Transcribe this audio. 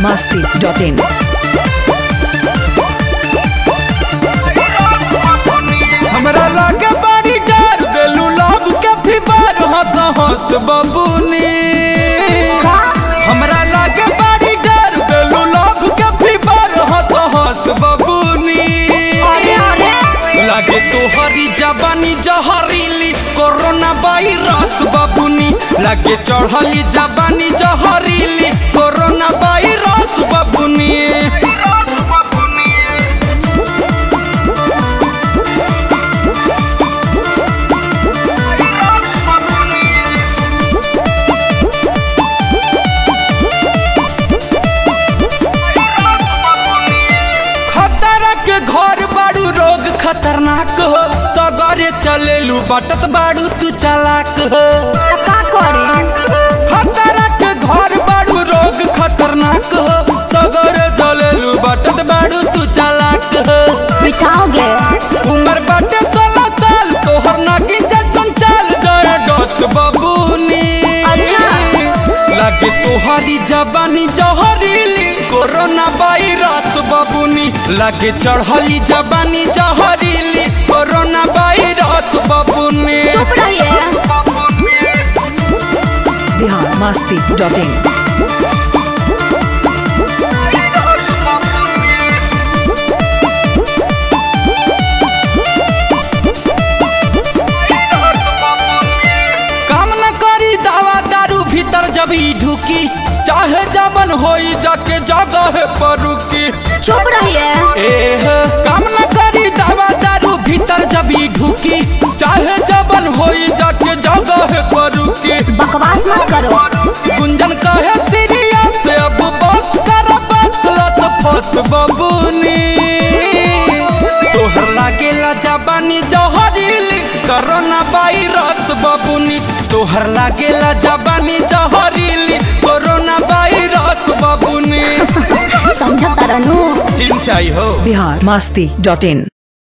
masti.in. हमरा लागे बड़ी डर गेलू लव के फीवर हत हत बबुनी हमरा लागे बड़ी डर गेलू लव के फीवर हत हत बबुनी लागे तोहरी जबानी जहरीली कोरोना वायरस बबुनी लागे चढ़ली जबानी जहरीली कोरोना वायरस बबुनी खतरा के घर बाड़ू रोग खतरनाक हो सगरे चलेलू बटत बाड़ू तू चालाक हो का करी खतरा के घर बाड़ू रोग खतरनाक हो सगरे चलेलू बटत बाड़ू तू चालाक हो बिठाओगे उम्र बाटे सोलह साल तोहर नागिन जैसन चाल जाए डोत बबूनी अच्छा। लागे तोहरी जबानी जहरीली कोरोना वायरस बबुनी लागे चढ़ली जबानी जहरीली कोरोना वायरस बबुनी चुप रहिए Bihar masti.in. काम न करी दावा दारू भीतर जब ई ढुकी चाहे जबन होई जाके जगह पर रुकी चुप रहिए एह काम न करी दावा दारू भीतर जब ई ढुकी चाहे जबन होई जाके जगह पर रुकी बकवास मत करो गुंजन कहे सीरियस अब बस कर बस लत फस बबुनी तोहर लागेला जबानी जहरीली कोरोना वायरस बबुनी तोहर लागेला जबानी जहरीली कोरोना वायरस बबुनी समझता रहनू चिंचाई हो Bihar masti.in.